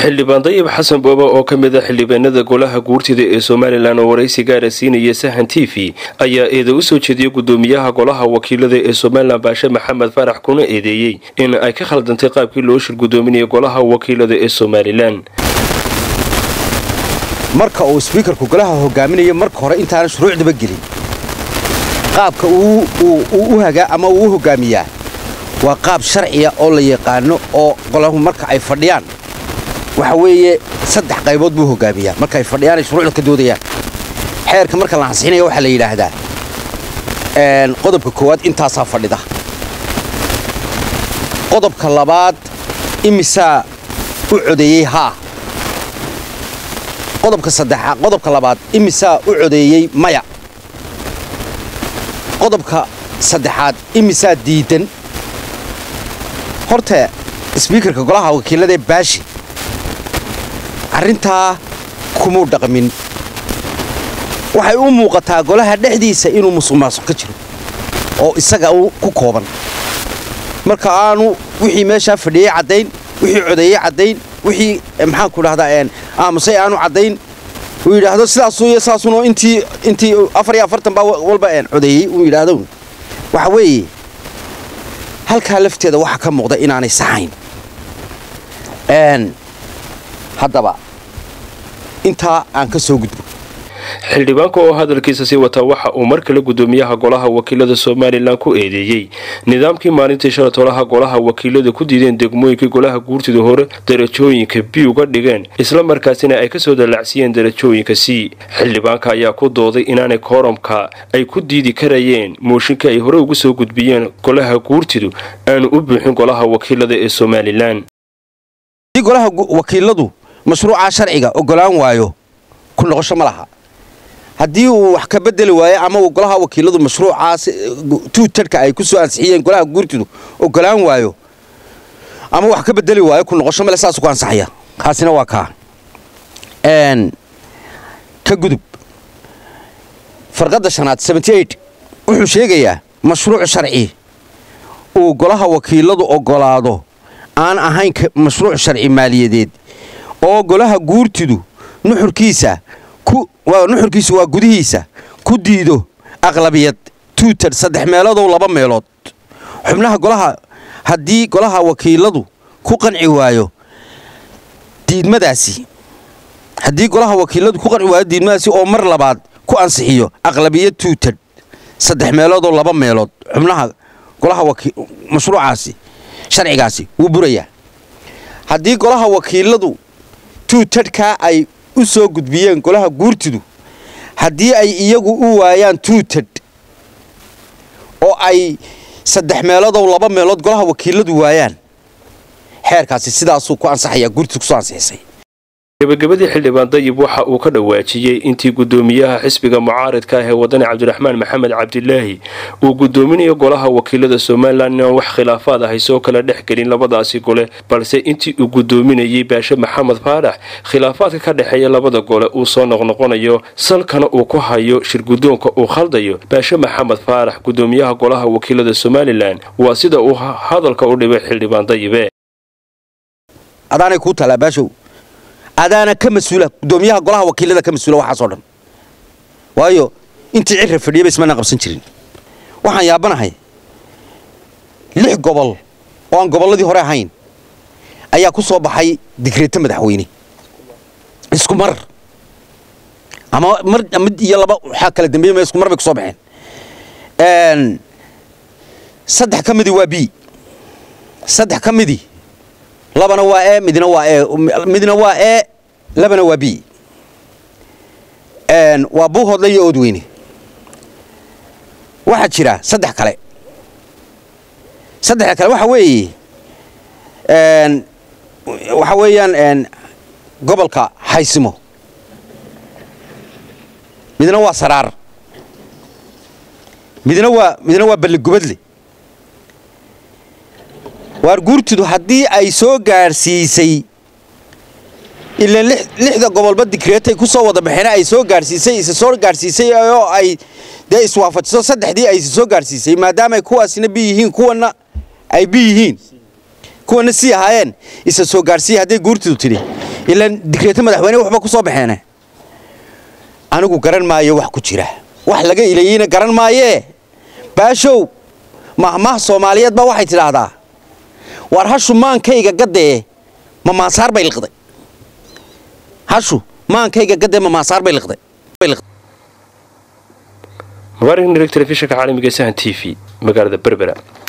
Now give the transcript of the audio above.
xildhibaan dayib xasan boobe oo ka mid a xildhibaanada golaha guurtida ee somalilan oo waraysi gaara siinaya sahan t v ayaa eeda u soo jeediyay gudoomiyaha golaha wakiilada ee somalilan baashe maxamed farax kuna eedeeyey in ay ka khaldantay qaabkii loo shir gudoominaya golaha wakiilada ee somalilan marka uu sbiikarku golaha hogaaminayo marka hore intaana shuruucdaba gelin qaabka u hagaa ama uu u hogaamiyaa waa qaab sharciya oo la yaqaano oo golahu marka ay fadhiyaan waxa weeye saddex qaybood buu hogaamiyaa marka ay fadhiyaan ay shuruucda ka doodayaan xeerka marka la ansixinaya waxaa la yidhaahdaa qodobka koowaad intaasaa fadhida qodobka labaad imisaa u codeeyey haa qodobka saddexaad qodobka labaad imisaa u codeeyey maya qodobka saddexaad imisaa diidan horta sbiikarka golaha wakiiladaee baashi arrintaa kumuu dhaqmin waxay u muuqataa golaha dhexdiisa inuu musuq maasuq ka jiro oo isaga ku kooban marka aanu wixii meeshaa fadhiyey caddayn wixii codeeyey caddayn wixii maxaanku dhahdaa aamusay aanu caddayn uu yidhaahdo sidaasuu iyo saasunoo intii intii afar iyo afartan baa walba codeeyey uu yidhaahdo waxa weeye halkaa lafteeda waxaa ka muuqda inaanay saxayn haddaba intaa aan ka soo gudbo xildhibaanka oo hadalkiisa sii wataa waxa uu mar kale gudoomiyaha golaha wakiilada somalilan ku eedeeyey nidaamkii maalintii shalatolaha golaha wakiilada ku diideen degmooyinkii golaha guurtida hore darajooyinka b uga dhigeen isla markaasina ay kasoo dalacsiyeen darajooyinka c xildhibaanka ayaa ku dooday inaanay kooramka ay ku diidi karayeen mooshinka ay hore ugu soo gudbiyeen golaha guurtidu aanu u buuxin golaha wakiilada ee somalilan golaha wakiiladu mashruucaa sharciga ogolaan waayo ku noqosho ma laha haddii uu wax ka bedeli waayo ama uu golaha wakiiladu mashruucaas tuutarhka ay ku soo ansixiyeen golaha guurtidu ogolaan waayo ama wax ka bedeli waayo ku noqosho male saasuu ku ansaxaya kaasina waa kaa ka gudub farqadda shanaad wuxuu sheegayaa mashruuc sharci uu golaha wakiiladu ogolaado aan ahayn mashruuc sharci maaliyadeed oo golaha guurtidu nuxurkiisa nuxurkiisu waa gudihiisa ku diido aqlabiyad tuutar saddex meeloodoo laba meelood xubnaha golaha haddii golaha wakiiladu ku qanci waayo diidmadaasi haddii golaha wakiiladu ku qanci waayo diidmadaasi oo mar labaad ku ansixiyo aqlabiyad tuutar saddex meeloodoo laba meelood xubnaha golaha mashruucaasi sharcigaasi wuu burayaa haddii golaha wakiiladu tuutadhkaa ay u soo gudbiyeen golaha guurtidu haddii ay iyagu u waayaan tuutadh oo ay saddex meeloodoo laba meelood golaha wakiiladu waayaan xeerkaasi sidaasuu ku ansaxayaa guurtidu kusoo ansixisay gabagabadii xildhibaan dayib waxa uu ka dhawaajiyey intii gudoomiyaha xisbiga mucaaridka ah ee wadani cabdiraxmaan maxamed cabdilaahi uu gudoominayo golaha wakiilada somalilan inaan wax khilaafaad ahay soo kala dhex gelin labadaasi gole balse intii uu gudoominayay baashe maxamed faarax khilaafaadka ka dhexeeya labada gole uu soo noqnoqonayo salkana uu ku hayo shirgudoonka uu khaldayo baashe maxamed faarax gudoomiyaha golaha wakiilada somalilan waa sida uu hadalka u dhibay xildhibaan dayibe adaana ka mas-uula gudoomiyaha golaha wakiilada ka mas-uula waxaasoo dhan waayo intii cirra fadhiyaba ismaanaan qabsan jirin waxaan yaabanahay lix gobol oo aan gobolladii hore ahayn ayaa ku soo baxay digreeto madaxweyne isku mar ama mar mid iyo laba waxaa kala dambeeyey isku mar bay ku soo baxeen saddex ka midii waa b saddex ka midii labana waa e midna waa e midna waa e labana waa b waa buuhoodle iyo oodweyne waxaa jira saddex kale saddexda kale waxa weeye waxa weeyaan gobolka haysimo midna waa saraar midna waa midna waa balligubadle waar guurtidu haddii ay soo gaadhsiisay ilaan lixda gobolba digreetay ku soo wada baxeen ay soo gaadhsiisay isa soo gaadhsiisay oo ay dee iswaafajiso saddexdii ay isa soo gaadhsiisay maadaama ay kuwaasina bi yihiin kuwana ay bi yihiin kuwana sii ahaayeen isa soo gaadhsiiya hadday guurtidu tidhi ilaan digreeto madaxweyne waxba ku soo baxeene anigu garan maayo wax ku jira wax laga ilayeyna garan maayee baashow mahmaah soomaaliyeed baa waxay tidhaahdaa waar hashu maankayga gaddee ma maasaar bay liqday hashu maankayga gaddee ma maasaar bay liqday mubaarak nirig telefishinka caalamiga sahan t v magaalada berbera